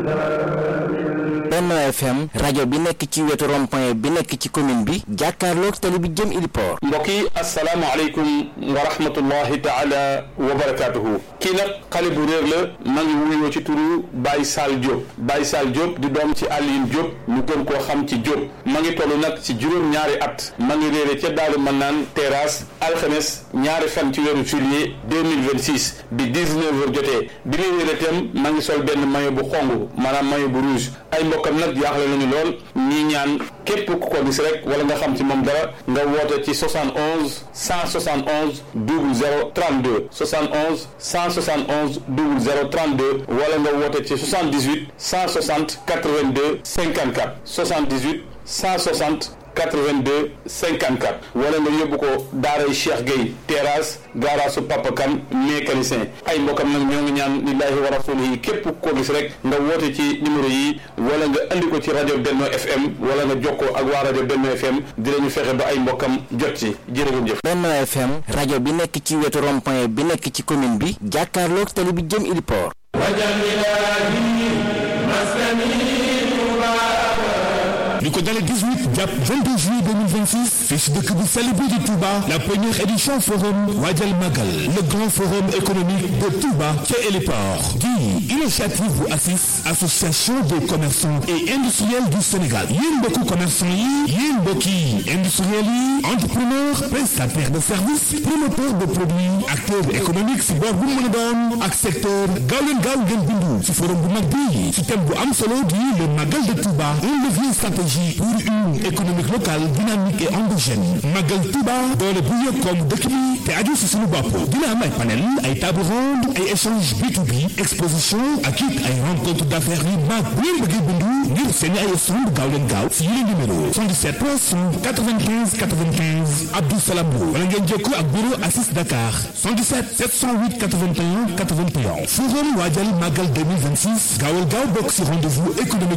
Benno FM rajo bi nekk ci wetu rond-point bi nekk ci commune bi jàkkaarloog tali bi jëm Iliport. mbokk yi asalaamaaleykum wa rahmatullahi taala wa barakaatuhu. kii nag xale bu réer la ma ngi wuyoo ci turu Baye Sall Diop Baye Sall Diop di doom ci Alioune Diop ñu gën koo xam ci Diop ma ngi toll nag ci juróom-ñaari at ma ngi réere ca Daaru Manaan terrasse alxames ñaari fan ci weeru juillet 2026 bi 19 heures jotee bi muy réere itam ma ngi sol benn maillot bu xong maanaam maillot bu rouge ay mbokkam nag jaaxle nañu lool ñii ñaan képp ku ko gis rek wala nga xam ci moom dara nga woote ci 71 171 00 32 71 171 00 32 wala nga woote ci 78 160 82 54 78 160 82 54 wala nga yóbbu ko daaray Cheikh Gueye terrasse gaaraasu Papa Kane mécanicien ay mbokkam nag ñoo ngi ñaan lillahi wa rasulihi képp ku ko gis rek nga woote ci numéro yi wala nga andi ko ci rajo Benno FM wala nga jokkoo ak waa rajo Benno FM dinañu fexe ba ay mbokkam jot ci jërëjëf. Benno FM rajo bi nekk ci wetu rond-point bi nekk ci commune bi jàkkaarloog tali bi jëm Iliport. li ko dalee 18 jàpp 22 juillet 2026 fii si dëkk bu sell bi di Touba la première édition forum Waajal Magal le grand forum économique de Touba ca Héliport di initiative bu ACIS association des commerçants et industriels du Sénégal yéen mbokku commerçant yi yéen mbokki industriels yi entrepreneurs prestataires de services promoteurs de produits acteurs économiques si boor bu mu mën a doon ak secteur gaaw leen gaaw ngeen bindu si forum bu mag bi si thème bu am solo di le Magal de Touba un levier stratégique pour une économique locale dynamique et endogène Magal Touba doole bu yëg comme dëkk bi te aju si suñu bopp dina am ay panel ay table ronde ay échange B2B exposition ak it ay rencontre d'affaires yu mag bu ngeen bëggee bindu ngir seen ay stand gaaw leen gaaw si yile numéro 77 395 95 Abdou Salam Lo wala ngeen jokkoo ak bureau Assis Dakar 77 708 81 81 forum waajal Magal 2026 gaawal gaaw bokk si rendez-vous économique